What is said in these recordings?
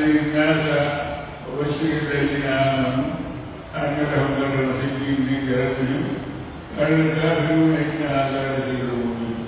أنذر الناس وبشر الذين آمنوا أن لهم ذر صدق من ربهم قال الكافرون إن هذا لسحر مبين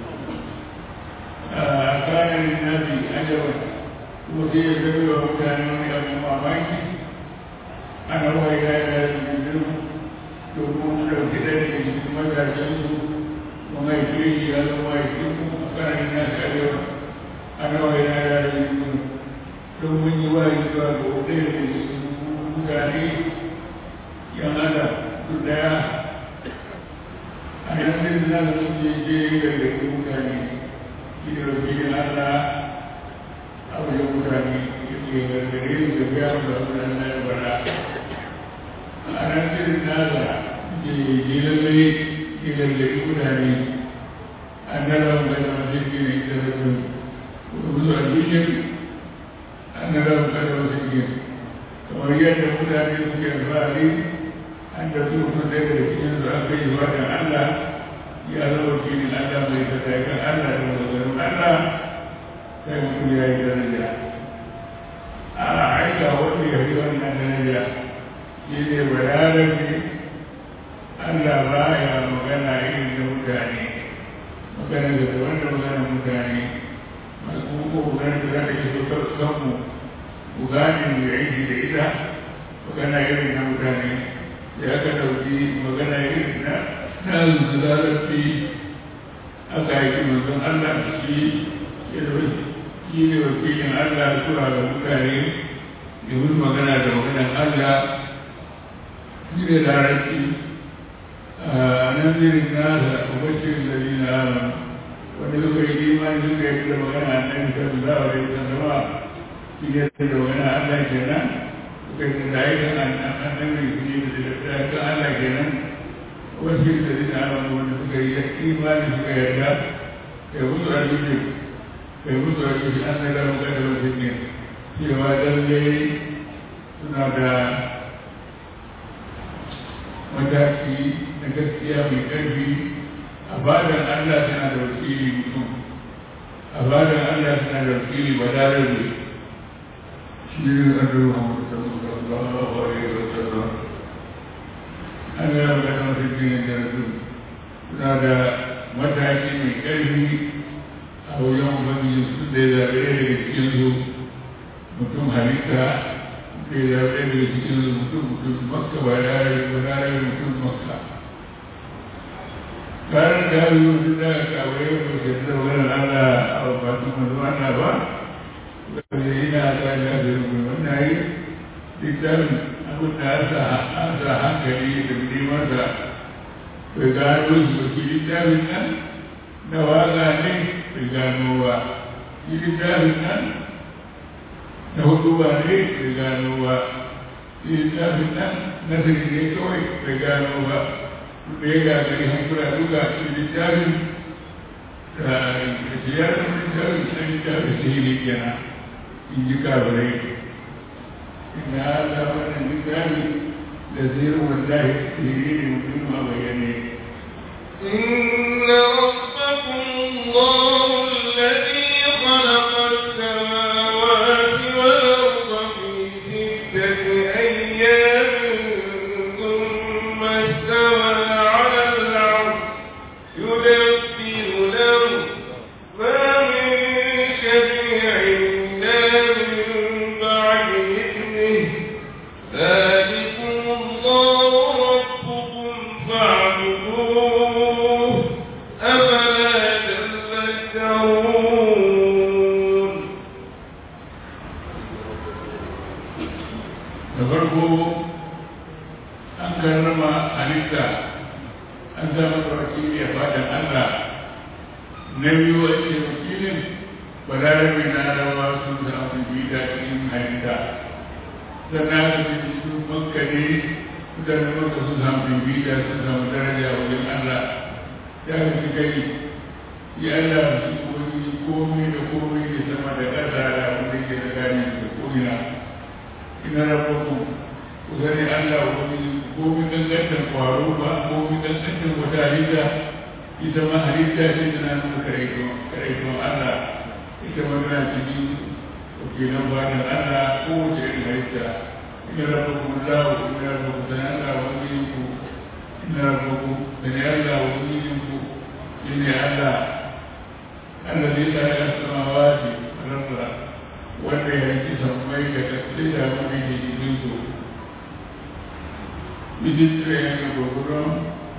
كان للناس عجبا وفي سبيل وكان من أبو مامaki ana wai ya yi yari yanzu domin ɗauki ɗaya daga cikin mazajensu kuma ya fi shi ya zama ya fi kuma kanan na karewa ana wai ya yi yari yanzu don mun yi wa yi zuwa ga ɗaya daga cikin mutane yan adam duk ɗaya a yanzu na da sun je je gargaɗi mutane shi da wakilin Allah a wajen mutane ya gargaɗe su da biya mu da mutane ya bara a ran irin nasa ke lallai ke gargaɗi mutane an nara mu kada wasu ke ne ita da su wasu a duniya an nara mu kada wasu ke kamar yadda mutane suke alfahari an da su mutum daga da cikin su aka yi wajen Allah ya zama wakilin Allah mai sadaka Allah da mazarin Allah sai mutum ya yi daraja a aika wanda ya fi wannan daraja shi ne bayanabi Allah ba ya magana irin da mutane magana da daban da magana mutane masu kuma magana da za ta yi so kanmu ku gane mu yi aiki da ita magana irin na mutane da aka ɗauki magana irin na na zalarci aka yi manzon Allah da shi ya shi ne wakilin Allah zuwa ga mutane domin magana da maganan Allah shi ne larabci a nan zirin nasa ubashin da zina amin wanda suka yi imani suka yi da magana a nan sallallahu alaihi wasallam shi ne da magana Allah kenan suka yi da aikin annabi su ne da aikin Allah kenan ubashin da zina amin wanda suka yi imani suka yarda ya mutu a duniya kai musu a cikin an na gano kada wasu ne cewa lallai suna da mataki na gaskiya mai ƙarfi a badan Allah suna da wakili mutum a badan Allah suna da wakili balarabe shi ne an ruwa mutum sallallahu alaihi wa sallam an gano kada wasu ne da su suna da mataki mai ƙarfi a wajen ubangiji su da ya zaɓe daga cikinsu mutum halitta da ya zaɓe daga cikinsu mutum mutum makka ba da ya mutum makka kayan da ya yi wasu da kawai ba ke da wani ala a batun mazu ana ba wanda yana ta da da rubin wannan yi littafin abin da an sa hankali da nemansa bai gano shi ba ke littafin nan na waga ne bai gano ba shi littafin nan na hudu ba ne bai gano ba shi littafin nan nasiri ne kawai bai gano ba da ya gagari hankula duka shi littafin da ziyarar littafin na littafin sihiri kenan in ji kabarai ina ala wannan littafin da zirin wallahi sihiri ne mutum a bayyane إن ربكم الله الذي خلق السماوات والأرض في ستة أيام ثم استوى على العرش يدبر الأمر ما من شفيع إلا من بعد إذنه ذلكم الله ربكم فاعبدوه أفلا تذكرون da farko an karrama halitta an zama da wakili a fatan Allah na biyu a ce wakilin balarabe na rawa sun samu bida cikin halitta sannan aka ce su makka ne mutanen makka sun samu bida sun samu daraja wajen Allah ya fi kai ya Allah su koyi komai da komai da sama da ƙasa da abin da ke da gani da ko'ina ina rabbakum ku sani Allah wani komi dangantar kwaro ba komi dangantar wata halitta ita ma halitta ce tana nuna karaikon Allah ita ma tana cikin wakilan bayan Allah kowace sai da abin da ke cikin su bijin tsaye da gwagwaron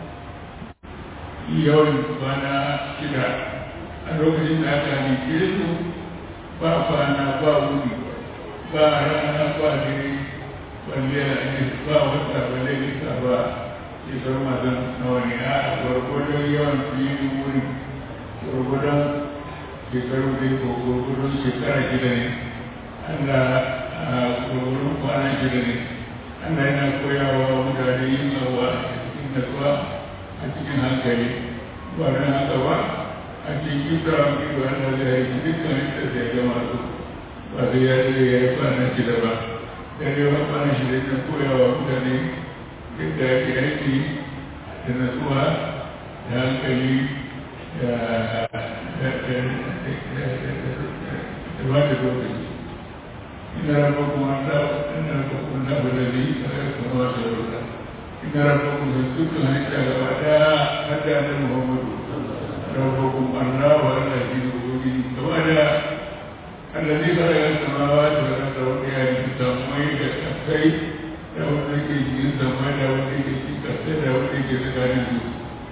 yawan kwana shida a lokacin da aka halice su ba kwana ba wuni ba rana ba dare balle a ba wata balle nisa ba shekaru masu nawa ne a gwargwadon yawan filin wuri gwargwadon shekaru da ko gwargwadon shekara shida ne Allah a gwargwadon kwana shida ne Allah yana koyawa mutane yin abuwa cikin natsuwa a cikin hankali ba don haka ba a cikin kisa ido Allah zai yi dukkan yadda zai gama su ba zai ya zai ya yi kwana shida ba dare wa kwana shida ne koyawa mutane yadda ake aiki da natsuwa da hankali da ba da lokaci ina rabu kuma ta ina rabu kuma na balari a yau kuma da rura ina rabu kuma da dukkan hanyar gaba daya hada da muhammadu rabu kuma allah wa allah shi da gobe gaba daya allazi kare yan samawa da wanda wanda ya yi samuwai da kasai da wanda ke cikin zama da wanda ke cikin kasai da wanda ke tsakanin su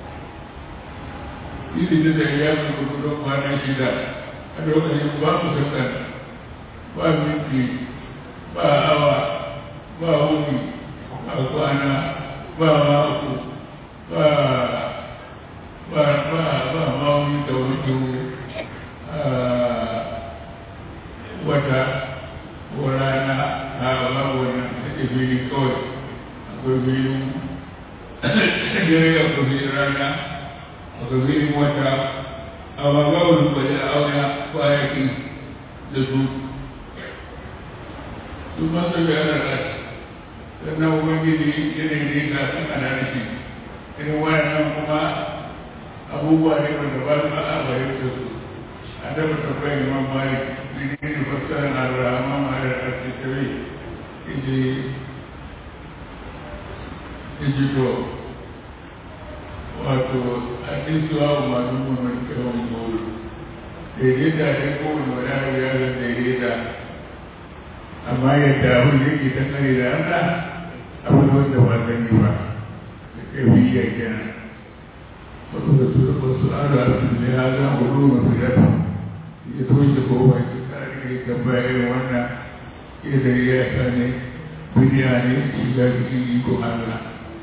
ili da ya fi gudun kwana shida a lokacin ba mu sakan ba minti ba awa ba wuni ba kwana ba mako ba ba ba ba mawuni da wani wata ko rana a babu wannan take filin kawai akwai filin dare akwai filin rana akwai filin wata amma babu rukwai a auna kwayakin da su su masu da yana rashi sannan ubangiji yanayi ne ga san ana rashi irin wayannan kuma abubuwa ne wanda ba su a fahimta su a dafa tabbai imam malik menene fassarar al-rahman ala al-arsitai ije ije to wato a isuwa wa masu mun kawai goro daidaita ne kowane wani ya zan daidaita amma yadda abin da yake dangane da Allah abin wanda ba zan yi ba da ƙarfi ya kenan wasu da su wasu ara su ne ya za mu nuna fidata ya toshe kowa ya kare ya tambaya irin wannan idan ya sa ne duniya ne shiga cikin iko Allah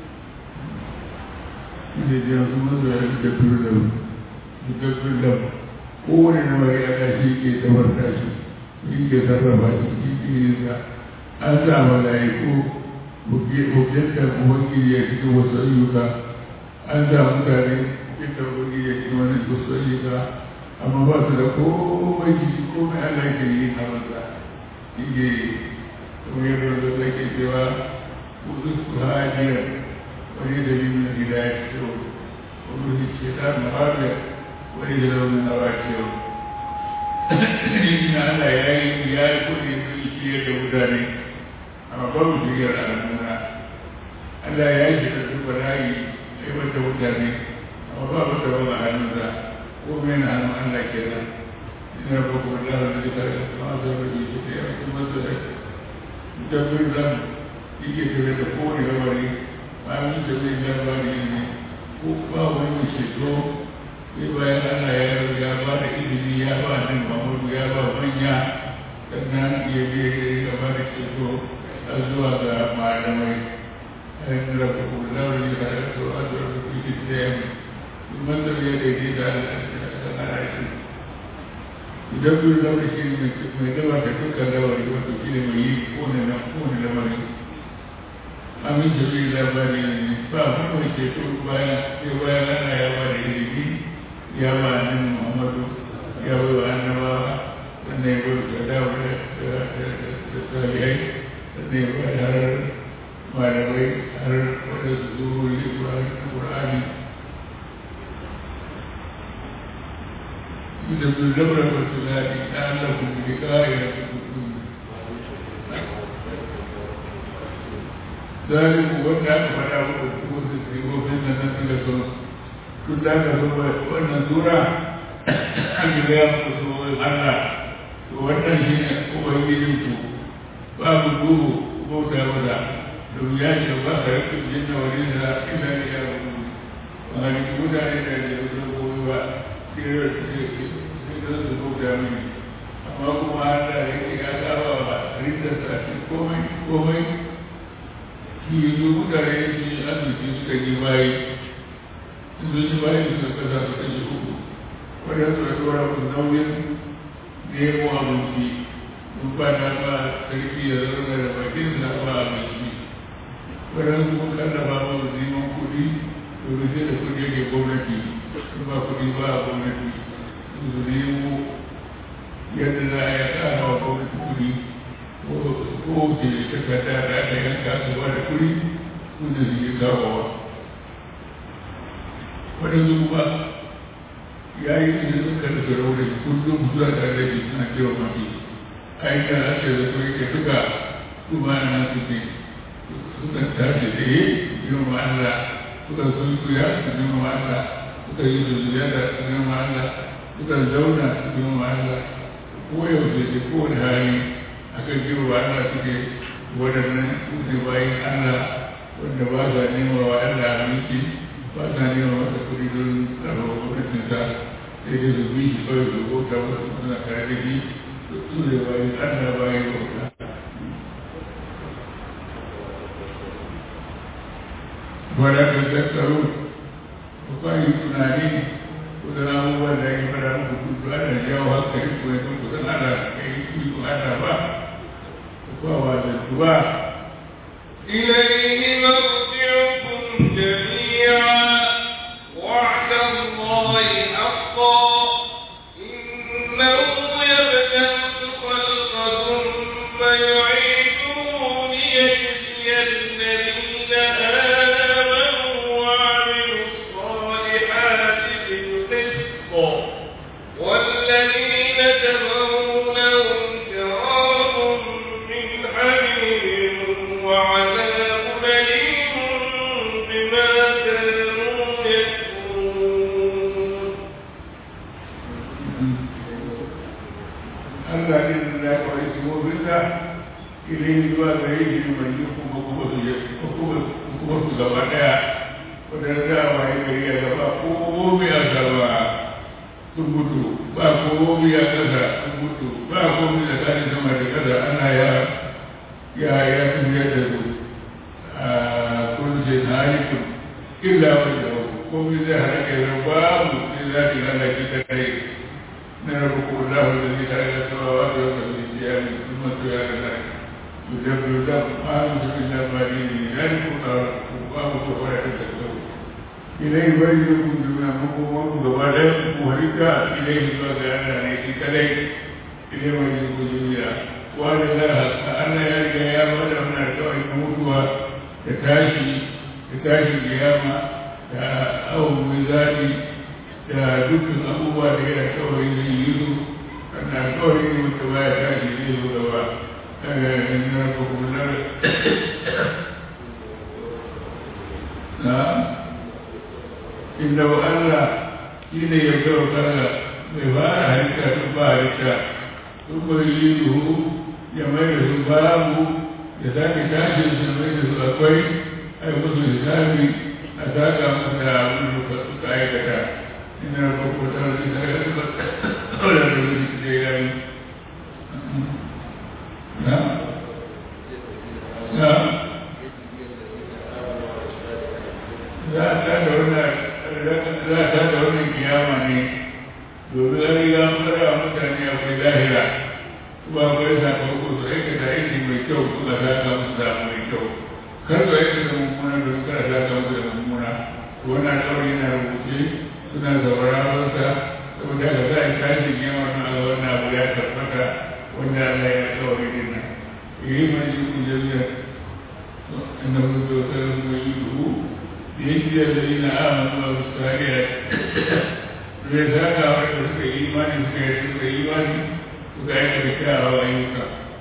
ina jiya su mazu ya da turda da turda kowane nawa ya ga shi ke tabarta shi shi ke sarrafa shi shi ke yin sa an sa mala'iku hujjanta ubangiji ya cikin wasu ayyuka an sa mutane cikin ubangiji ya cikin wani wasu ayyuka amma ba su da komai jiki komai Allah ke yi a masa shi ke kuma yadda da ke cewa kudu su hajiyar wani dalilin hidayar cewa wani ce ta muhammad wani da launin hawa cewa ina Allah ya yi ya yi kudi sun ciyar da mutane amma ba mu ciyar a nuna Allah ya yi da su bala'i sai wata mutane amma ba mu taɓa a hannunsa ko mai na hannun Allah ke nan ina ba kuma da hannun da kare kuma zai rage shi da yawa kuma zai mutabin zan yake tafiya da kowane lamari bayan da zai labari ne ko ba wani ceto sai bayan ana ya ya ba da izini ya ba nan mamudu ya ba manya sannan ya je ya ba da ceto har zuwa ga malamai a yin rabu kuma zaure da ya so a zuwa da kuke da ya mai manzar ya daidai da ana shi idan kun zaure shi mai gaba da dukkan lamari wato shi ne mai yi kone na kone lamari amin da zai labari ne ba kuma ceto bayan sai bayan ana ya ba da izini ya ba nan muhammadu ya bai wa annabawa sannan ya bai da dawo da salihai sannan ya bai har malamai har wadda su zuru yi ƙur'ani da su zabra ba su zaɗi ta Allah ku bi ƙa'ira su kudu zaliku wanda aka faɗa muku kuma su sifofin nan na tilason tun da aka zo wannan tura an yi gaya muku tsohon Allah to wannan shi ne ubangijin ku babu duhu bauta maza domin ya ce ba ka rikin jinna wani da ina ne ya rubu ba ni mutane da ya zo goyi ba kira da su bauta mini amma kuma Allah ya ce ya saba wa rindarsa a cikin komai komai shi yi zo mutane su yi arziki suka yi bayi sun zo yi bayi suka kasa su kashe uku wadda suka tura ku nauyin nemo abinci mun ba na ba sarki ya zauna da bakin sa ba abinci wadda su kun kallafa ba su neman kuɗi domin sai da kuɗi yake gwamnati sun ba kuɗi ba a gwamnati su nemo yadda za a yi ƙara wa gwamnati kuɗi ko ce takarda da aka yanka su ba da kuɗi wanda su yi kawowa waɗansu kuma ya yi ne suka da sarauta kullum zuwa tare da shi suna kewa mafi aikin ake da su yake duka su ba na su ne suka tashi tsaye yin ma Allah suka sun suya su yin ma Allah suka yi su ziyara su yin ma Allah suka zauna su yin ma Allah ko yaushe da kowane hali akan ji wa Allah suke waɗannan suke bayan Allah wanda ba sa nema wa Allah aminci ba sa nema masa kuɗi don tsaro gwamnatinsa sai dai su bi shi kawai su bauta wasu suna tare da shi su ne bayan Allah bayan bauta. Wanda ka tattaro ku kwayi tunani ku zana abubuwan da ya fara muku kudu ana jawo hankali ku ya ku zana da kai ku ana ba ووالدها إليه مرجعكم جميعا وعد الله حقا إنه يبدأ الخلق ثم يعيده ليجزي الذين آمنوا وعملوا الصالحات بالقسط والذين كفروا لهم شراب من حميم وعذاب أليم بما كانوا يكفرون Allah ne da ya kawai su mobinsa ilai zuwa gare shi mai yi kuma kuma su je kuma su gaba daya wadanda za a waye gari a gaba ko mobi a gaba sun mutu ba ko mobi a kasa sun mutu ba ko mobi da kani sama da kasa ana ya ya ya tafiya da su a kunce na halikun illa wajen komai zai halaka yanzu babu sai za ki lalaki ta kai نربك الله الذي لا إله إلا هو أدرك في الثياب ثم تيار الله يدبر له ما يمسك إلا ما دينه ذلك الله ولا تتكلم إليه بينكم دون مقوم وبدا مهلكا إليه وكان عليك كلي إليه بينكم جميعا وأن الله أن يلقى يا بدا من الكون موتها تتاشي تتاشي القيامة أو ميزاني da dukkan abubuwa da yana kawai zai yi su kana kawai ne wata baya tashi zai zo gaba na kokunar na inda wa Allah shi ne ya kawo kala mai fara halitta tun ba halitta tun bai yi duhu ya mai da su babu ya sake tashin su mai da su akwai ai musu hisabi a saka musu da abin da suka aikata ina rubuta shi da ya kawai da rubuta da ya yi na na za a tada wannan za a tada wannan kiyama ne domin an riga an fara mutane akwai lahira kuma akwai sakamako su aikata aiki mai kyau kuma saka musu da mai kyau kar su aikata mummuna domin kada saka musu da mummuna wannan kawai yana rubuce suna zaurawarsa saboda ka za a yi tashin yawan na wannan abu ya tabbata wanda Allah ya kawai din nan yi mai yi ku jami'a inda mun zo ta mai yi duhu da yake da zai na amanu a musariya zai zaga wanda suka yi imani suka yi suka yi imani suka yi da kyawawa ayyuka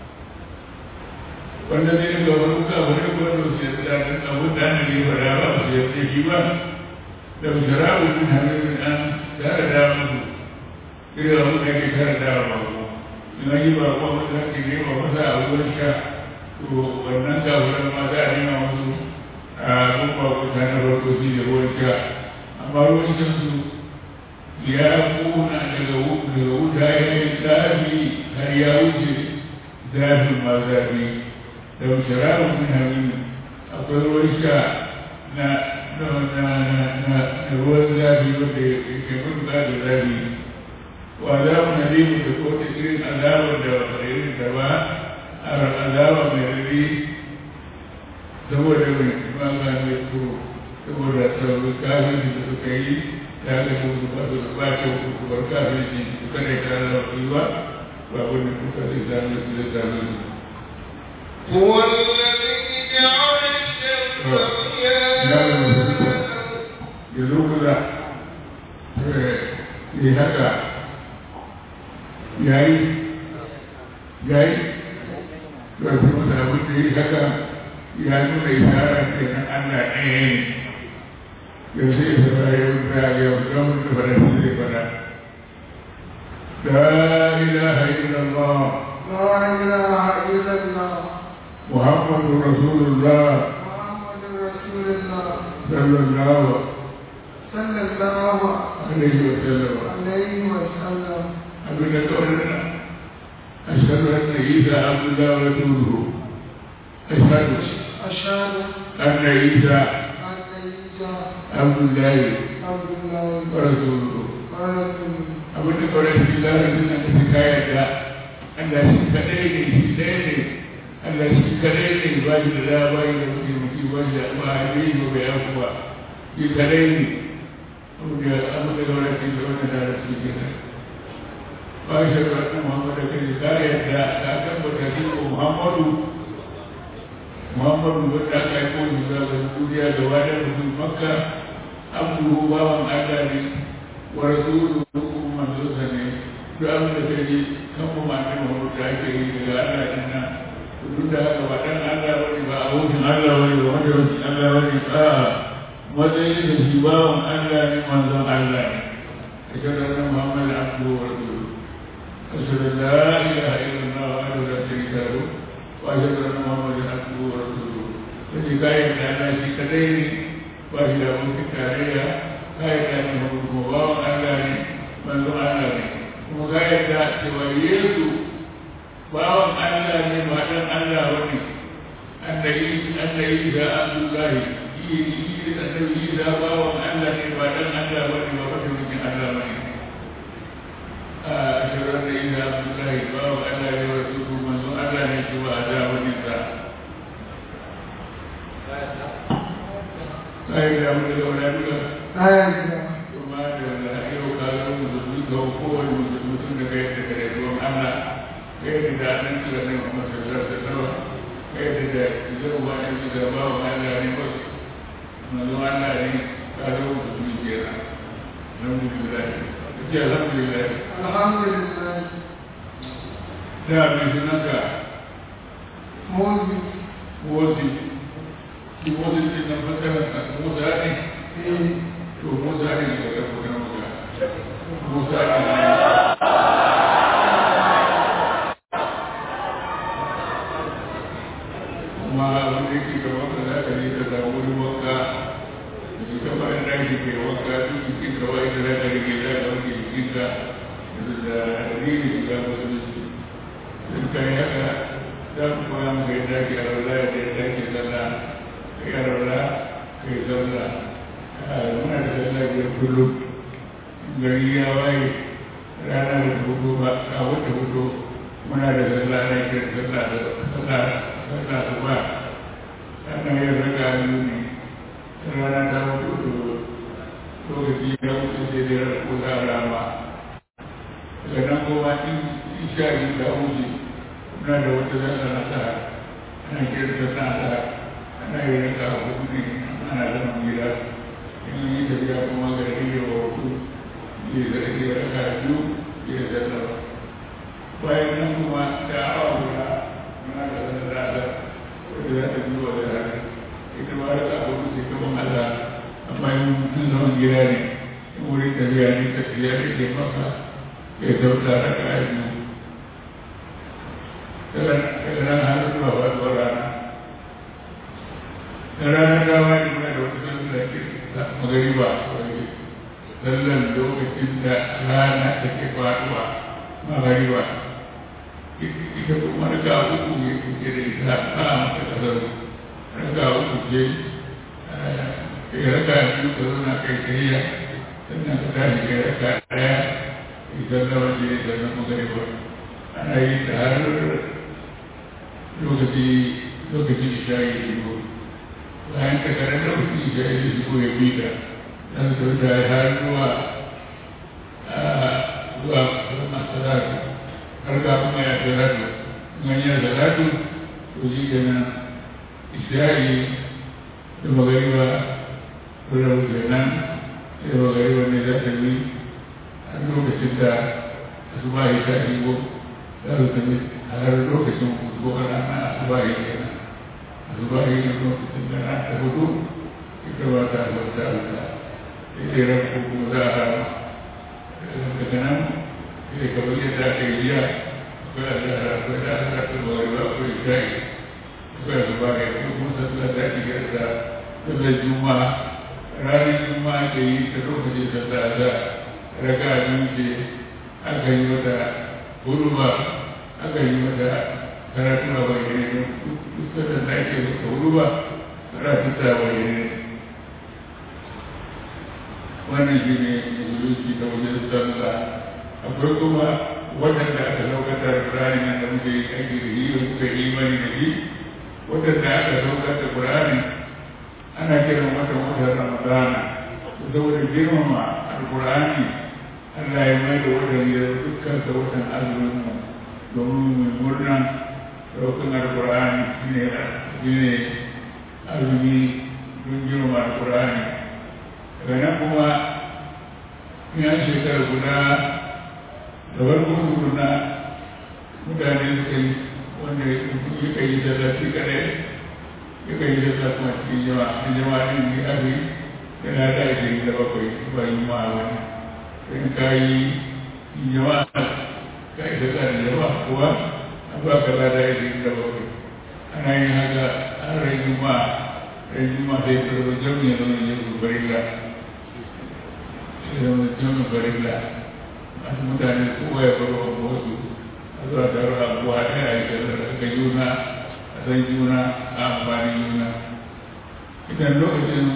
wanda zai daga wani ka wani gwamnati su yadda da abin da ana yi fara ba su yadda shi ba da sharabu min hannun an tare da musu irin abin da ke tare da ba ko in an yi ba ko wanda ake nema masa a wurin sha to wannan kafiran ma za a nema musu a gumba kuta na farko shi da ruwan sha amma ruwan shan su ya kuna daga wuta ya yi zafi har ya wuce zafin ma zafi da shararar min hamini akwai ruwan sha na ruwan zafi wanda ya ke mutu da zafi wa azabu na limu da kowace irin azabar da wata irin da ba a azaba mai rari saboda mai maka mai kuro saboda sabbin kafin da suka yi ya ga musu ba su ba ta musu bar kafin su kada ta zama ba ba wani kuka zai sami su zai sami su هو الذي جعل الشمس ضياء yanzu kuza yi haka yayi yayi ƙarfi masa abin da yi haka ya nuna isara ke nan Allah ɗaya ne yau sai ya saba ya wuta ya wuta mun da fara shi zai fara la ilaha illallah لا إله إلا الله muhammadu rasulullah محمد رسول الله sallallahu صلى الله alaihi wa sallam عليه وسلم abin da kawai na ashhadu anna isa abdullah wa rasuluhu ashhadu أشهد anna isa أن عيسى abdullah عبد الله wa rasuluhu ورسوله abin da kawai shi larabcin nan da kaya da Allah shi kadai ne shi ɗaya ne Allah shi kadai ne ba shi da da ba shi da mutumci ba shi da ba a yi ba bai yaku ba shi kadai ne abin da abin da kawai shi da wannan larabci ke nan ba shi da wannan Muhammadu kai ka yadda ka tabbata shi ko Muhammadu Muhammadu wanda aka yi kowane zaɓen duniya da wadar mutum makka abduhu bawan Allah ne wa rasuluhu manzonsa ne duk abin da ta yi kan mu ma ne mu da ake yi daga Allah din nan duk da haka ba dan Allah bane ba abokin Allah bane ba wanda wani Allah bane a matsayin da shi bawan Allah ne manzon Allah ne ashhadu anna muhammadan abduhu wa rasuluhu ashhadu an la ilaha illallah wahdahu la sharika lahu wa ashhadu anna muhammadan abduhu wa rasuluhu sai kayan da Allah shi kadai ne ba shi da abokin tarayya kayan da ne kuma bawan Allah ne manzon Allah ne kuma ka yarda cewa Yesu bawan Allah ne ba dan Allah ba ne annabi annabi da Abdullahi yi da annabi da bawan Allah ne ba dan Allah ba ne ba wata mutum Allah ba ne a shirar da ida Abdullahi bawan Allah ne wa su kuma manzon Allah ne shi ba da wani sa kai da mu da wani duka لا يجوز kuma da yau ka zo musulmi ga kowane mutum da kai da kare ruwan Allah kai da nan da nan kuma sallar da nawa kai da da zai wa ne da ba wa Allah ne ba manzo Allah ne ka zo musulmi kenan alhamdulillah ce alhamdulillah الحمد لله da mai sunanka موزي wozi shi wozi din nan fasara Musa ne في to Musa ne daga kuma Musa Musa ne kuma wanda yake da wanka za ka ne ka samu wani wanka da shi ta bayan ɗaki ke wanka duk jikin ka wai da za ka rage za ka wanke jikin ka da riri shiga musulunci sun kai haka za ku koya maka yadda ake arwala yadda yadda ake sallah kai arwala kai sallah muna da sallah biyar kullum gari ya waye rana da hudu ba a wata hudu muna da sallah na yi sallah da sallah sallah su ba ana yin raka biyu ne rana ta hudu to lokaci ya wuce sai dai rana ko za a rama daga nan kuma in isha yi ta wuce muna da wata sallah na sa ana kira sallah na sa ana yin raka hudu ne ana zama gida in yi tafiya kuma ga rage wa wasu ya zarge raka biyu ya zallaba bayan nan kuma da awa guda muna da wani rada wadda za ta zuwa da rana ita ma raka abu sai kaman Allah amma yin mutum zaman gida ne in wurin tafiya ne tafiya ne ke maka ya sauta raka biyu daga nan har zuwa faɗuwar rana dawa ne muna da wata sallar da ke magariba sallar lokacin da rana take faɗuwa magariba ita kuma raka uku ne kuke da ita ba a mata kasar raka uku ce kai raka biyu ka zauna kai tsayiya sannan ka tashi kai raka ɗaya idan na waje sannan magariba ana yi ta har lokaci lokacin isha'i ya shigo bayan ka kare lokacin isha'i ya shigo ya bi ka dan su da har zuwa zuwa masu salatu har ga kuma ya salatu in ya salatu to shi kenan isha'i da magariba ko da wuce nan sai magariba ne za ta bi har lokacin da asuba ya ta shigo za su tafi har lokacin ko rana asuba ya kenan asuba ya ne lokacin da rana ta hudu ita ba ta bauta Allah ita ran kuma za a daga nan sai ka bayyana da aka yi jiya akwai azara akwai da aka ta bawai ba akwai shayi akwai asuba ya kuma sallar da ake gyara sallar juma'a ranar juma'a ke yi ta lokacin sallar da raka biyu ce aka yi mata huruba aka yi mata karatu a bayyane duk da da ake mata huruba karatu ta bayyane wannan shi ne musulunci ta wajen sallah akwai kuma waɗanda aka saukar da Qur'ani nan da muke aiki da shi muka yi imani da shi waɗanda aka saukar da Qur'ani ana kiran watan watan Ramadana saboda girmama Al-Qur'ani Allah ya mai da watan ya dukkan da watan azumin mu domin mai murna ɗaukan Al-Qur'ani shine shine azumi don girmama Al-Qur'ani daga nan kuma ya shekara guda da farko tukuna mutane suka yi wanda ya kai yi sallah shi kadai ya kai yi sallah kuma cikin jama'a cikin jama'a ɗin ne aka yi yana da ashirin da bakwai ba yi ma wani in ka yi jama'a ka yi sallah da jama'a kuwa an ba ka lada ashirin da bakwai ana yin haka an rai juma'a rai juma'a sai ka zama jami'a zama yin zubarilla sai zama jami'a barilla masu mutane kowa ya baro a wasu a zuwa taro a kuwa ɗaya a yi sallar aka juna a san juna a amfani juna idan lokacin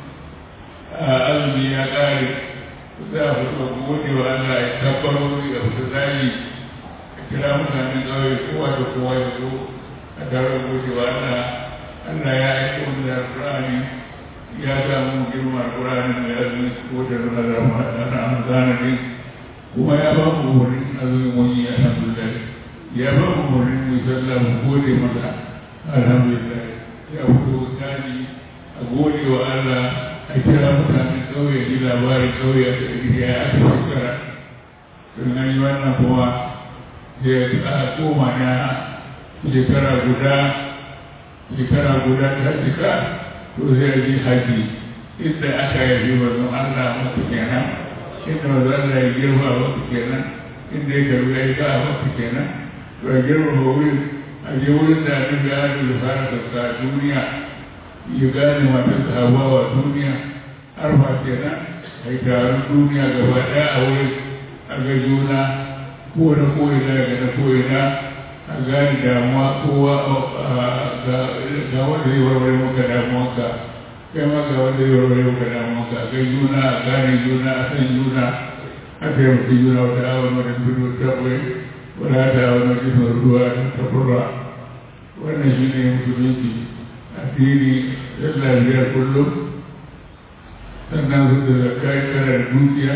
azumi ya ƙare za a fito gode wa Allah ya tabbarori a fito zali a kira mutanen ƙauye kowa da kowa ya zo a taro gode wa Allah Allah ya aiko da Al-Qur'ani ya samu girma Al-Qur'ani mai azumi ko da Ramadan ne kuma ya ba mu wurin azumin wani alhamdulillah ya ba mu wurin mu sallah mu gode masa alhamdulillah ya fito tsari a gode wa Allah a kira mutane kauye ji labari kauye a cikin ya aka shekara don an yi wannan kuma sai a koma na shekara guda shekara guda ta cika to sai a ji haji inda aka yi wannan Allah mutu kenan inda maza Allah ya girma wasu kenan inda ya karbi ya yi ka wasu kenan to a girma wurin a je wurin da abin da ya da fara sauka duniya ya gane mata sabuwa wa duniya har ba kenan a yi taron duniya gaba ɗaya a wurin a ga juna ko na ko'ina daga na ko'ina a gane damuwa kowa ga wanda zai warware maka damuwanka kai ma ga wanda zai warware maka damuwanka a ga juna a gane juna a san juna a taimaki juna wata awon wani tudu ta kwai wala ta awon wani jisar ruwa ta furra wannan shi ne musulunci addini yan lafiyar kullum sannan su da zakai kana da dukiya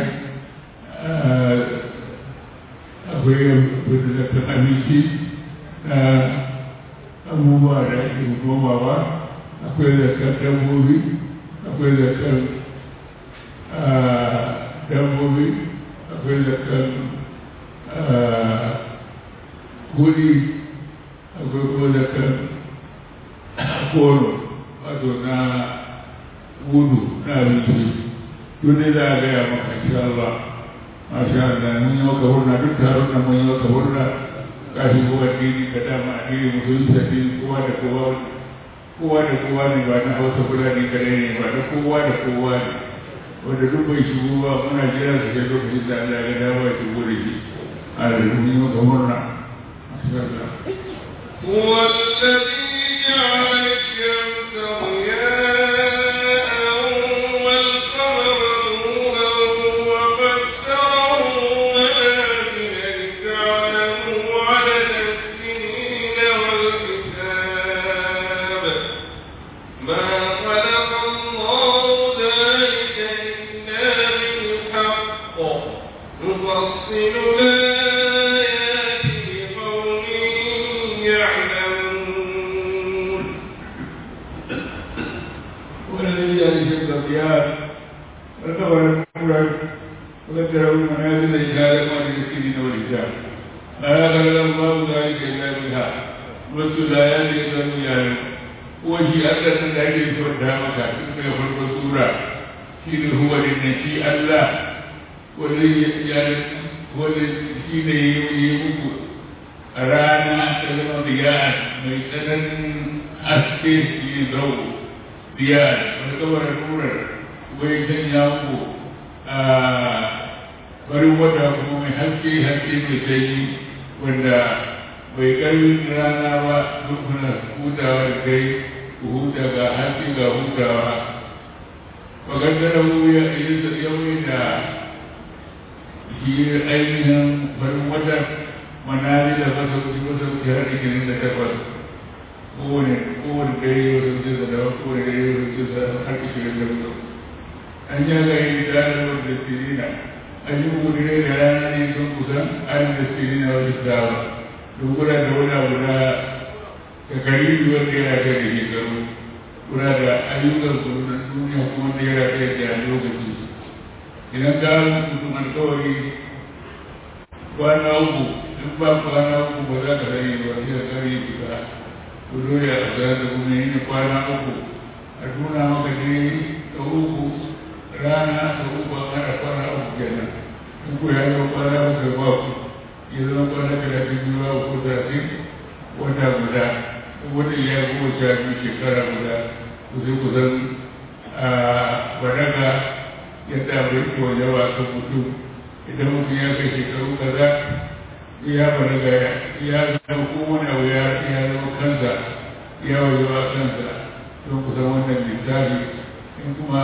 akwai da zakan abinci na abubuwa da ake nomawa akwai zakan dabbobi akwai zakan dabbobi akwai zakan kudi akwai kuma zakan koro wato na gudu na abinci duk ne za a gaya maka insha Allah masha Allah mun yi maka hurna duk taron da mun yi maka hurna kafin kowa addini ka dama addini musulunci addini kowa da kowa kowa da kowa ne ba na hausa fulani kadai ne ba na kowa da kowa ne wanda duk bai shigo ba muna jira su sai lokacin da Allah ya dawo ya shigo da shi a da duk yi maka murna هو الذي جعل الشمس ضياء والقمر نورا وقدره منازل لتعلموا عدد السنين والحساب ما خلق الله ذلك إلا بالحق نفصل الآيات لقوم يعلمون والذي جعل الشمس ضياء والقمر نورا وقدره منازل لتعلموا عدد السنين والحساب ما خلق الله ذلك إلا بالحق wasu da ya ne zan yaro ko shi Allah nan da ake so da maka tun daga farkon sura shi ne huwa din nan shi Allah wanda ya wanda shi ne ya yi muku a rana ta zama biya mai tsananin haske shi ne zau biya wani kamar nurar wai sanya muku a farin wata kuma mai haske haske mai sanyi wanda bai karfin rana ba duk kuna hutawa da kai ku huta ga haske ga hutawa magandara mu ya yi yawai da shi ainihin farin wata manali da masa kuci masa kuci har ikinin da takwas kowane kowane dare wasu kuci da dawa kowane dare wasu kuci da har ikinin da mutu an yi ga yi ranar da sirina an yi kuku dare da rana ne sun kusan an da sirina wasu dawa dogara da wani abu na kakari wanda yana kai da shekaru kuna da ayyukan su na duniya kuma da yana kai da lokaci idan ka mutum alkawari kwana uku in ba kwana uku ba za ka sani ba sai ka kare fita ku dole a tsara da kuma yin kwana uku a tuna maka ne ta uku rana ta uku a mara kwana uku kenan in ku ya zama kwana uku ba ku ya zama kwana talatin biyu ba ku talatin wata guda wata ya goma sha biyu shekara guda ku sai ku san a balaga yadda abin ke wajen wa kan mutum idan mutum ya kai shekaru kaza ya balaga ya zama kowane abu ya ya zama kansa ya wajen wa kansa don ku san wannan littafi in kuma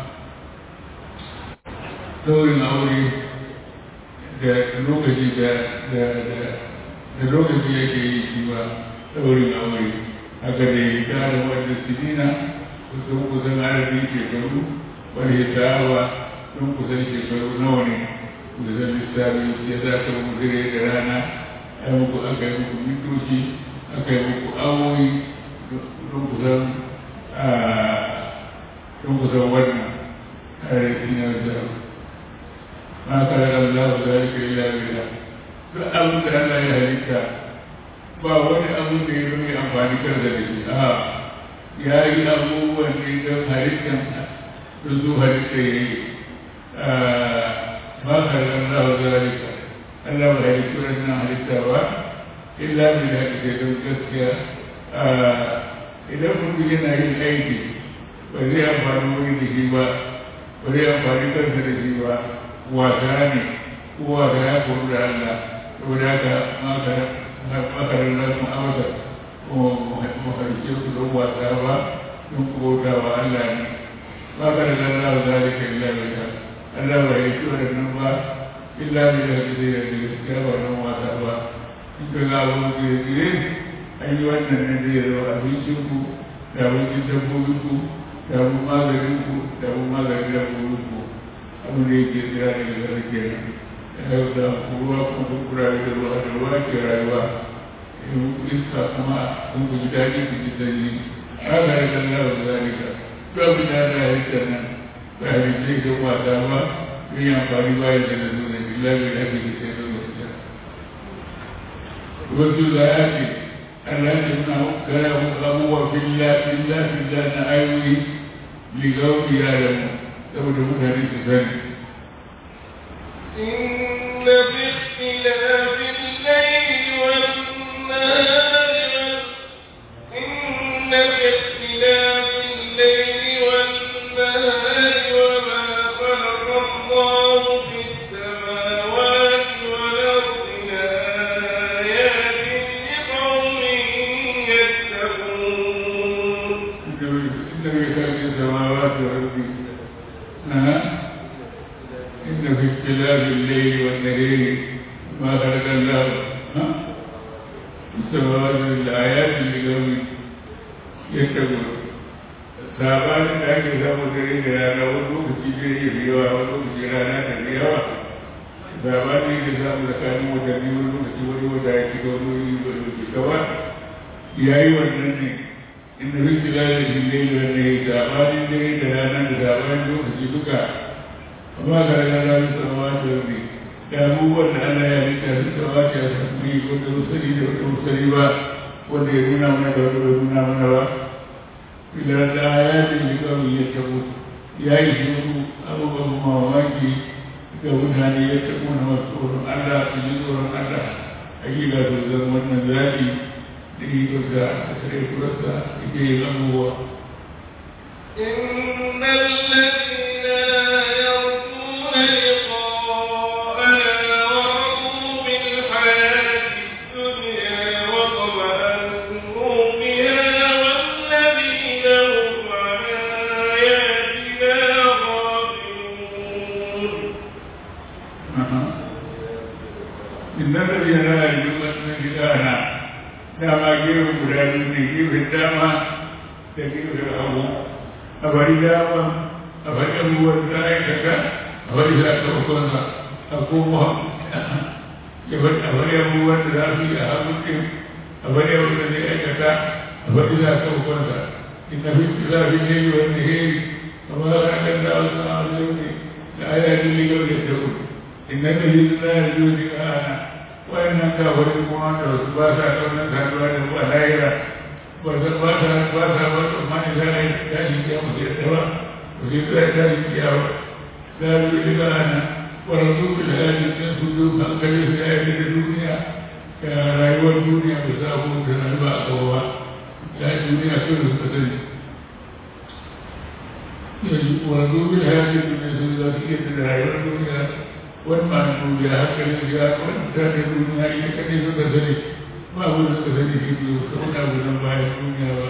daurin aure da lokaci da da da lokaci yake yi shi ba daurin aure haka da ya tara wanda sinina kusan kusan adadin shekaru wani ya tawa don kusan shekaru nawa ne kusan lissafi ya za ka mutu da rana a muku aka yi muku mitoci aka yi muku awoyi don kusan don kusan wannan adadin ya zama ma kare Allah za ka yi lafiya duk abin da Allah ya halitta ba wani abin da ya zama amfani kar da shi a ya yi abubuwan ne don halittan don su halitta ya yi ma kare Allah za ka Allah ba halittu wannan halitta ba illa bi da haka don gaskiya idan mutum yana yin aiki ba zai amfani wani da shi ba ba zai amfani kansa da shi ba wasa ne ko wasa ya koru da Allah saboda haka makarar nasu amsa maharshe su don wasa ba don kubauta wa Allah ne makarar Allah za da ke illa bai ta Allah ba ya ci waɗannan ba illa bai da zai da gaskiya ba don wasa ba in ka ga abu da ya tsire an yi wannan ne zai zama abincinku da abincin dabbobinku da abin maganinku da abin maganin dabbobinku abin da yake tsira daga gare kenan yau da ruwa kuma duk kurare da ruwa da ruwa ke rayuwa iska kuma kun ku ji daɗi ku ji sanyi haka da kan lawa da zalika duk abin da ana halitta nan ba a yi zai ga wasa ba yin amfani bayan da na nuna billahi da ake sai da wasa wasu da ya ce Allah ya nuna gara abubuwa billah billah billah na ayoyi ligauri ya da mu saboda mutane su sani إن في اختلاف الليل والنهار إن في في الليل والنهار ما خلق الله ها السماوات الآيات لقوم يتقون sabanin da ake samu dare da rana wani lokaci dare ya fi yawa wani lokaci rana ta fi yawa sabanin da samu tsakanin watanni wani lokaci wani wata ya shiga wani wani wani lokaci gaba ya yi wannan ne inda fi da shi ne da ne sabanin dare da rana da sabanin lokaci duka amma ga rana su sama da wani da abubuwan da Allah ya rika su sama da su ne wanda musali da wanda musali ba wanda ya nuna mana da wanda bai nuna mana ba idan da ya ce shi kawai ya tabo ya yi shiru abubuwan mamaki ga mutane ya tabo na masu tsoron Allah su ji tsoron Allah a gida su zan wannan zaɓi da ikonsa da sare kurarsa yake yin abubuwa. إن الذين لا يرجون لقاءنا ورضوا بالحياة الدنيا وطمأنوا بها والذين هم عن آياتنا غافلون إن الذين لا يرجون لقاءنا dama gefen guda biyu ne gefen dama da gefen hagu a bari dama a bari abubuwan da aikata a bari sakamakonsa a koma ya bari a bari abubuwan da za su yi a hagu ɗin a bari abubuwan da zai aikata a bari sakamakonsa inna fi zafi ne yi wani heri amma za a kan dawo su a wajen ne da ayatin ligar da ta gudu inna da yi za a yi wani ƙana wayannan kafirin kuma da wasu ba sa kaunar saduwa da ba lahira ba sa ba sa ba sa ba sa ma za a yi tashi kiyama sai da ba ba sai da tashi kiyama da yi daga ana warzu da yaji sun su zo hankali su ya yi da duniya da rayuwar duniya ba sa abu da na ba a kawo ba da duniya so da suka sani yanzu warzu da yaji duniya sun za su iya da rayuwar duniya wannan duniya hankalin ya kwanta da duniya ita kadai suka sani ba abu da suka sani shi biyu ta wani abu nan bayan duniya ba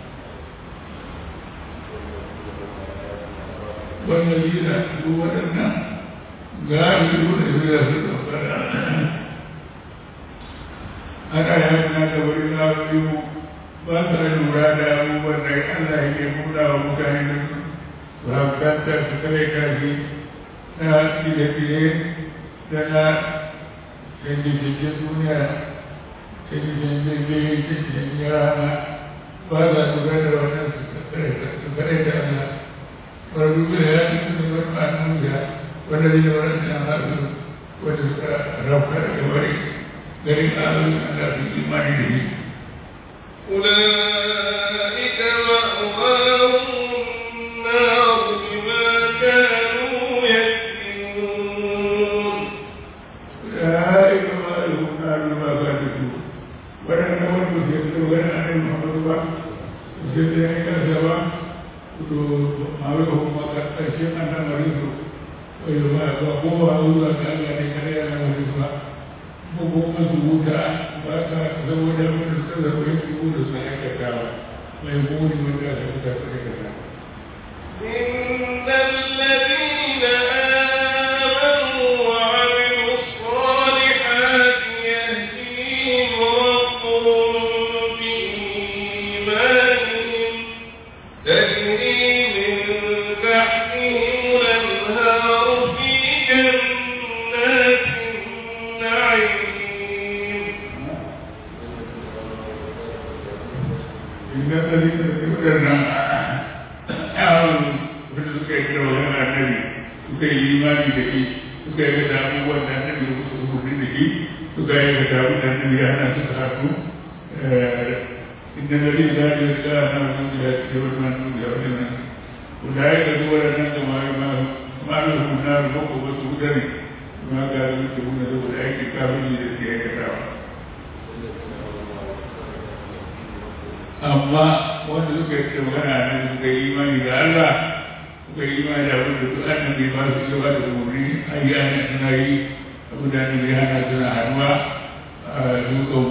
wannan yi da su waɗannan gari wanda su da su ɗaukara ana yi hannun da wani lafi mu ba sa lura da abubuwan da Allah yake nuna wa mutane da su ba kanta su kare kashi na fiye-fiye da na canje-canje duniya canje-canje biyu canje-canje rana ba za su gada wannan su kare da Allah wani da ya ci su ne wani ma'anin da wanda zai da wani da haɗu wanda suka rafa da wari garin ahalin Allah su imani da shi أولئك مأواهم النار بما كانوا يكسبون أولئك ما لهم نار ما كانوا ولن نود سيدنا ولا أن محمد با سيدنا كذا to mawuyin ma ƙarshen an lamarin su wai ba ba ko ba zuwa ga Allah ne kare ya lamarin ba ko ko masu wuta ba ka zama da wani suka zama yin su da su aikatawa mai muni wanda aka fita su aikata. إن الذين آمنوا وعملوا الصالحات يهديهم ربهم بإيمانهم تجري من تحتهم الأنهار في جنات النعيم إن الذين يؤمنون آمنوا wanda suka yi kira wajen annabi suka yi imani da shi suka yi da abubuwan da annabi da musu umarni da shi suka yi da abubuwan da annabi ya hana suka haɗu inda na rin da ya ga na wajen da ya ce wani man da wani nan wanda ya ga zuwa nan da ma ma ma da su na rubo ko wasu wudare ma ga su ke wuna da wani aiki kafin da ke aikatawa amma wanda suka yi magana nan suka yi imani da Allah suka yi imani da abin da duk annabi ba su cewa da umarni ayyana suna yi abin da annabi ya hana suna hannuwa a dukkan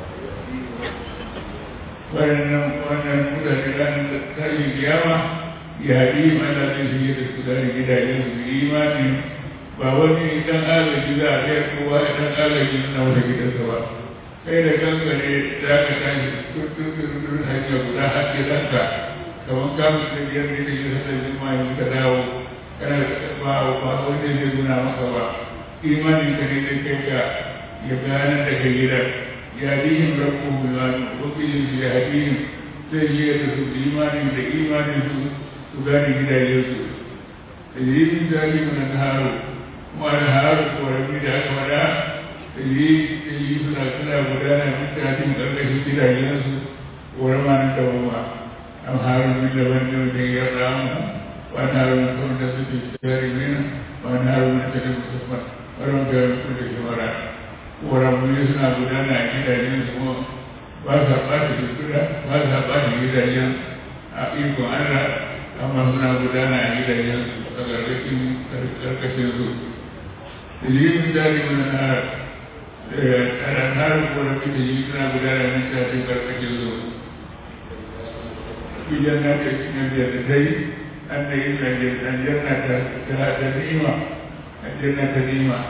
wannan wannan mutane ranar tashin kiyama ya haɗi mana zai shige da su gane gidajen su imani ba wani dan agaji za a kai kowa dan agaji na wata gidansa ba kai da kanka ne za ka tashi tuntun hanya guda har gidanka kamar kamun da biyar ne da yin sa jima yin ka dawo kana ba ba wanda zai nuna maka ba imanin ka ne da kai ka ya gane da kai gidan ya dihin rabbu bilwani wakilin su ya hadin zai yi da su imanin da imanin su su gane gidajen su da yi min zali mana haru kuma da haru ko rabi da aka fada da yi da yi suna suna gudana duk da cikin ƙarƙashin gidajen su ko rama na dawama am haru min da wani wanda ya ramu wa na haru na kawai da su ke tsari mina wa na haru na tare musamman wajen da kulle shawara ƙoramunni suna gudana a gidajen su kuma ba sa ɓata shekura ba sa ɓata gidajen a ikon Allah amma suna gudana a gidajen su a ƙarƙashin ƙarƙashin su dalilin dali mana na ranar ƙorafi da yi suna gudana a cikin ƙarƙashin su idan na ta cikin jannatai an da yi aljanna ta ni'ima aljanna ta ni'ima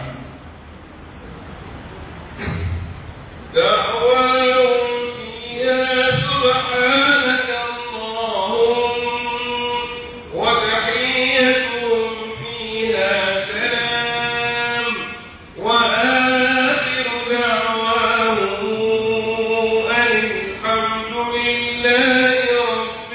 دعواهم فيها سبحانك اللهم وتحيتهم فيها سلام وآخر دعواهم أن الحمد لله رب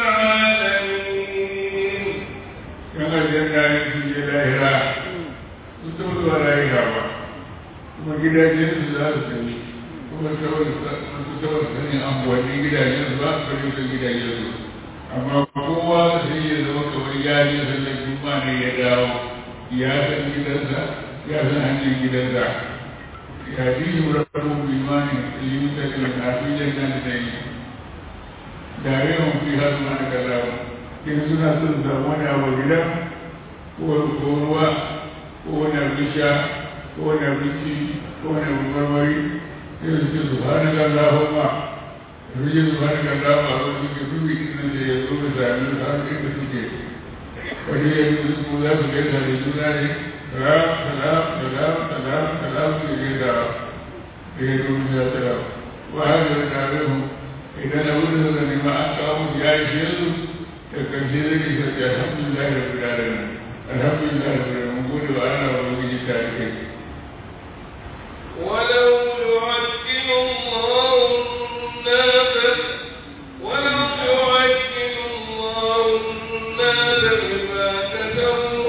العالمين yan aljanna ne su je lahira su ta zuwa lahira ba kuma gidajen su za su tafi kuma masu tawar sanin amfani gidajen su ba su kare su gidajen su amma kowa sai ya zama kamar ya je sallar juma ne ya dawo ya san gidansa ya san hanyar gidansa ya ji yi rabu limani ilimin da ke na fi jannan da yi da yawan fi har ma na kallawa in suna son samu wani abu gidan ko ruwa ko wani abin sha ko wani abinci ko wani abu marmari sai su ce su hana kan lahoma su ce su hana kan lahoma a wani suke dubi inda da ya zo da sami su har inda suke wani ya yi su za su gaisa da juna ne salam salam salam salam salam su gaisa da ya zo da salam wa haka da tare mu idan abin da suka nema an kawo musu ya ishe su da ƙarshe zai ne sai ya alhamdulillah da fi daren alhamdulillah da fi mun gode wa Allah wa ubangiji ta rike ولو يعجل الله الناس ولو يعجل الله الناس بما كسبوا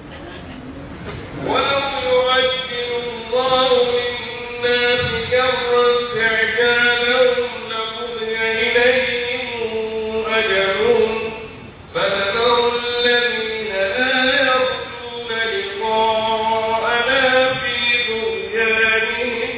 ولو يعجل الله للناس شر استعجالهم لقضي إليهم أجلهم فنذر الذين لا يرجون لقاءنا في طغيانهم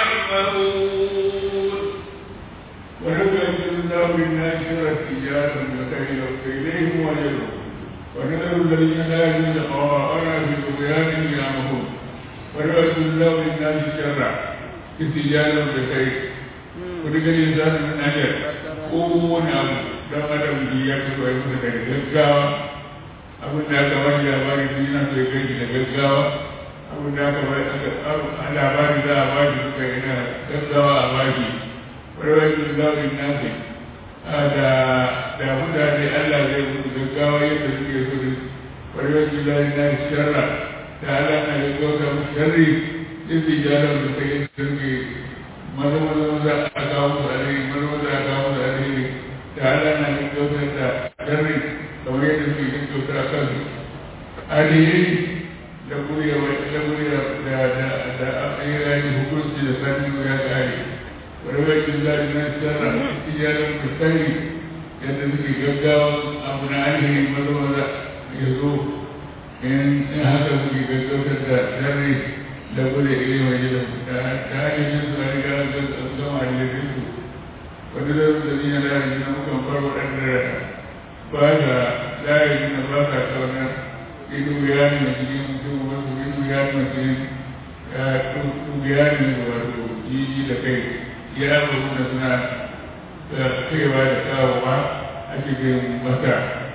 يعمهون ولو يجد الله بالناس شر التجارة لخير إليهم وجلهم ونذر الذين لا يجدون قراءنا في طغيانهم يعمهون ولو يجد الله بالناس شر التجارة لخير ولكن الإنسان من أجل kowane abu don adam ya fito ya fita daga gaggawa abin da aka bani labari su yana so ya ganci da gaggawa abin da aka bani a labari za a bani suka yana gaggawa a bani wani wani zaɓin nasi da da mutane Allah zai mutu gaggawa yadda suke so da wani wani zaɓin nasi sharra da Allah na gaggauta mu sharri yadda jarar da ta yi sirri maza maza maza a kawo musu alheri maza maza a kawo musu alheri da Allah na gaggautar da sharri kamar yadda suke gaggauta a kansu alheri da kuriya da kuriya da da da ayyukan hukunci da sanin ya kare warwakin zaɓi na sarra iyalan mutane yadda suke gaggawa abu na alheri maza maza ya zo in haka suke gaggautar da sharri da gure ile mai gidan da hanyar su a riga da zama da su wani da su da ni na lari na mukan farko ɗan da ba sa lari na ba sa kaunar ido ya ne mai cikin mutum wasu ido ya ne mai cikin ya ne wato jiji da kai ya abubuwan da suna kaiwa da kawowa a cikin mata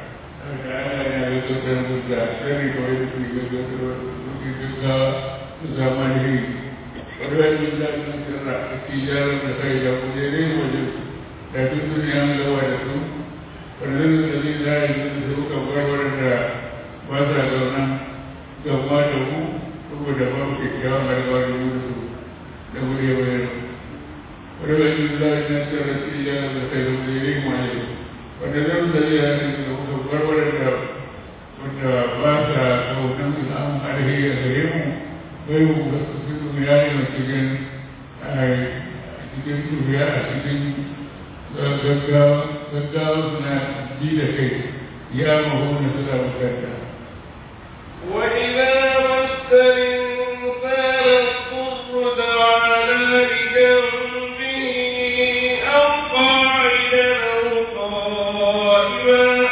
yana da tsokar mutta sani kawai da kuma gaggawa gaggawa su zama alheri wani wani da na sirra a tijarar da kai da kujerai wajen da duk duniya an gawa da su wannan da zai zai da su ka warware da ba sa zauna gaba da mu saboda ba mu kyakkyawan alƙawari mu da su da wuri ya bayar wani wani da zai na sirra tijarar da kai da kujerai wajen wanda zan da zai zai da su warware da wanda ba sa kaunan samun alheri a gare mu bai mu da su su ya yi cikin cikin turiya a cikin gaggawa suna ji da kai ya mahu na suna bukata وإذا مس الإنسان الضر دعانا لجنبه أو قاعدا أو قائما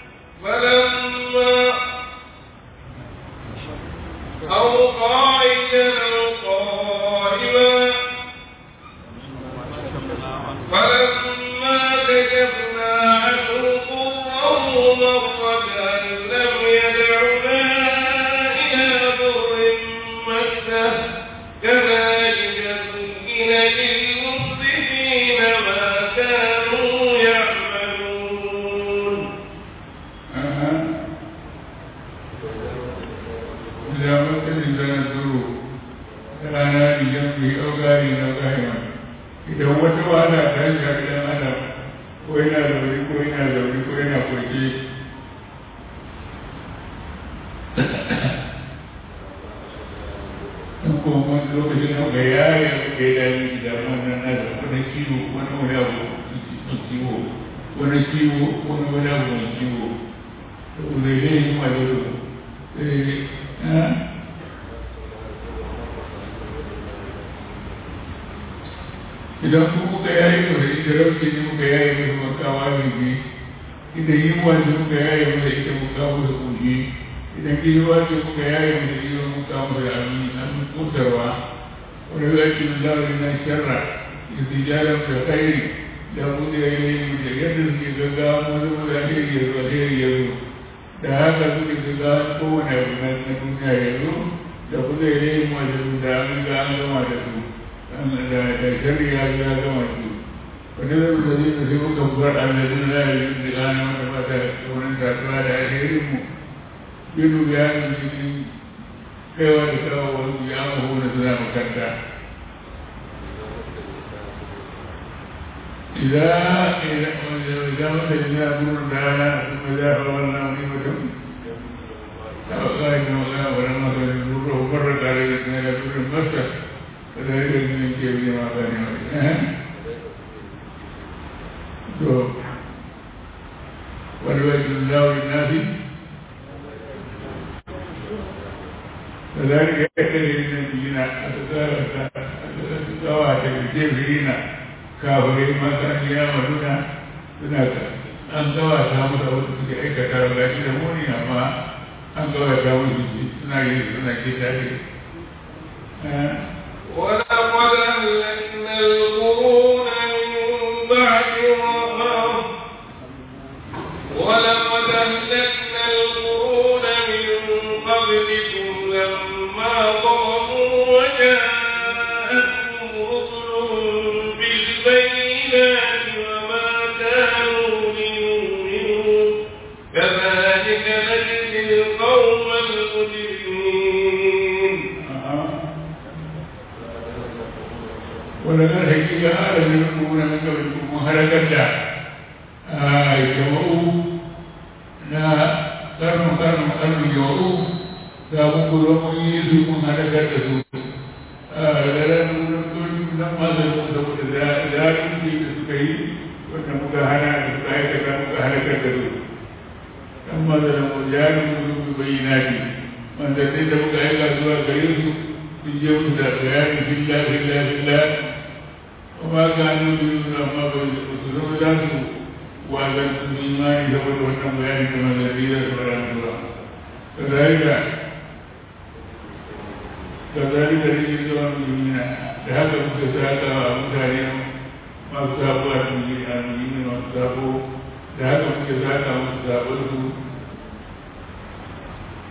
فلما أو قاعدا أو قائما فلما كشفنا عنه ضره مر كأن لم يدعنا إلى ضر مسه كذلك زين للمسرفين ما كانوا يعملون إذا مس الإنسان الضر دعانا لجنبه أو قائما أو قائما idan wata wahala ta shafi ɗan adam ko yana zaune ko yana zaune ko yana kwanci in kuma wani lokacin da ga yaya da ya dami da wannan na da wani ciwo wani wani abu mai ciwo wani ciwo wani wani abu mai ciwo to zai zai yi ma da sai idan ku muka yayi masa ita rafi ne muka yayi masa makawa ne idan yi wa ne muka yayi masa ita muka masa kuji idan kiwa ne muka yayi masa ita muka masa amin an kutarwa wani zaki da zauri na sharra istijaran da khairi da bude ya yi da yadda suke gaggawa wani wani alheri ya zo alheri ya zo da haka suke gaggawa kowane abu na duniya ya zo da bude ya yi wajen da an ga an gama da su da shari'a ya gama su wani zai da zai da sai muka bar annabin za a yi da gane wanda ba ta wani kasuwa da alherin mu binu bayanin cikin kaiwa da kawo wani ya mahu na suna makanta إذا إذا إذا مس الإنسان ضر دعانا ثم إذا حولنا نعمة فقال إنه لا ولما كان ضره مرت عليه إلى ضر مسه فذلك من كيف ما كان يعمل والوجه الله للناس فذلك يحتاج النبيين أتساوى بالكافرين كافرين ما كان يعملون هناك an gawata musu wasu suke aikata ga shi da muni amma an gawata musu suna yi suna ke tare ولقد أهلكنا القرون من بعد وراء ولقد أهلكنا القرون من قبلكم لما ظلموا وجاءتهم رسلهم بالبينات وما كانوا ليؤمنوا كذلك نجزي القوم المجرمين ولقد حقيقة آل من القرون من قبلكم وهلكت jama'u na karnu karnu karnu jama'u ga muku zo mun yi su mun halakar da su da ran nan ma da su saboda zalunci da suka yi wanda muka hana da suka aikata muka halakar da su dan ma da mu jari mu su bayyana ne wanda sai da muka aika zuwa gare su sun je musu da bayani billah billah billah kuma ga nan biyu amma ba su zama za su wazan su imani saboda wannan bayani da manzanni da su bara zuwa kazalika kazalika ne ke zuwa musulmina da haka muka saka wa mutane masu sabo a musulmi a musulmi masu sabo da haka muke saka musu sabon su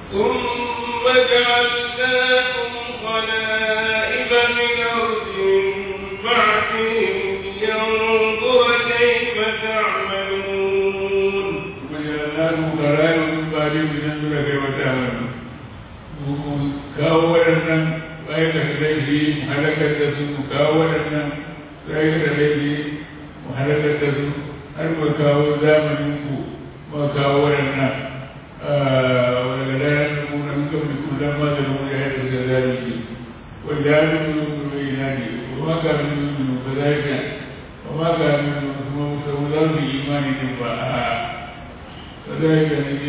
ثم جعلناكم خلائف من أرض من بعدهم لينظر كيف تعملون وجعلناكم خلائف من بعدهم لننظر كيف تعملون kawo waɗannan aikata laifi mu halakar da su mu kawo waɗannan aikata laifi mu halakar da su har mu kawo zamanin ku mu kawo waɗannan daga daren da mu na muka mai kullum ma da mu ya haɗa da zalunci wanda ya nuna mu mai nadi kuma ka nuna mu ba za ka kuma ka nuna kuma mu samu za su yi imani ne ba a كذلك نجي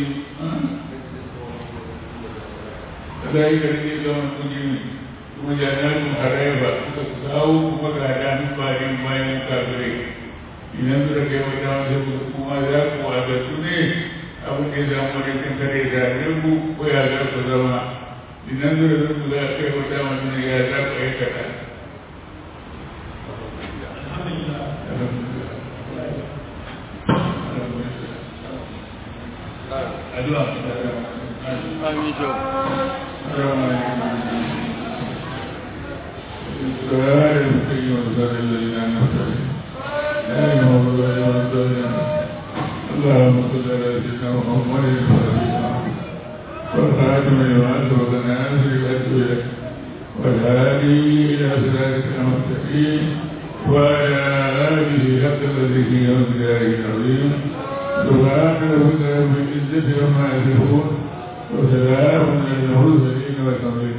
كذلك نجي لهم المجرمين ثم جعلناكم حرائبا فكساو مقعدا من بعد ما يكافرين لننظر كيف تعمل كما ذاك وعدتني abin da ya zama da kan kare da ringu ko ya za ku zama idan zura ringu za a kai wata mutum ya za ku aikata addu'a Amin jo. سؤال المسلم وسؤال الذين أنعمت عليهم لا يهم الله والضالين اللهم صل على سيدنا محمد الفاتح والخاتم لما أسبق الناصر الأسود والهادي إلى صراطك المستقيم وعلى آله حق قدره ومقداره العظيم سبحان ربك رب العزة عما يصفون وسلام على المرسلين والحمد لله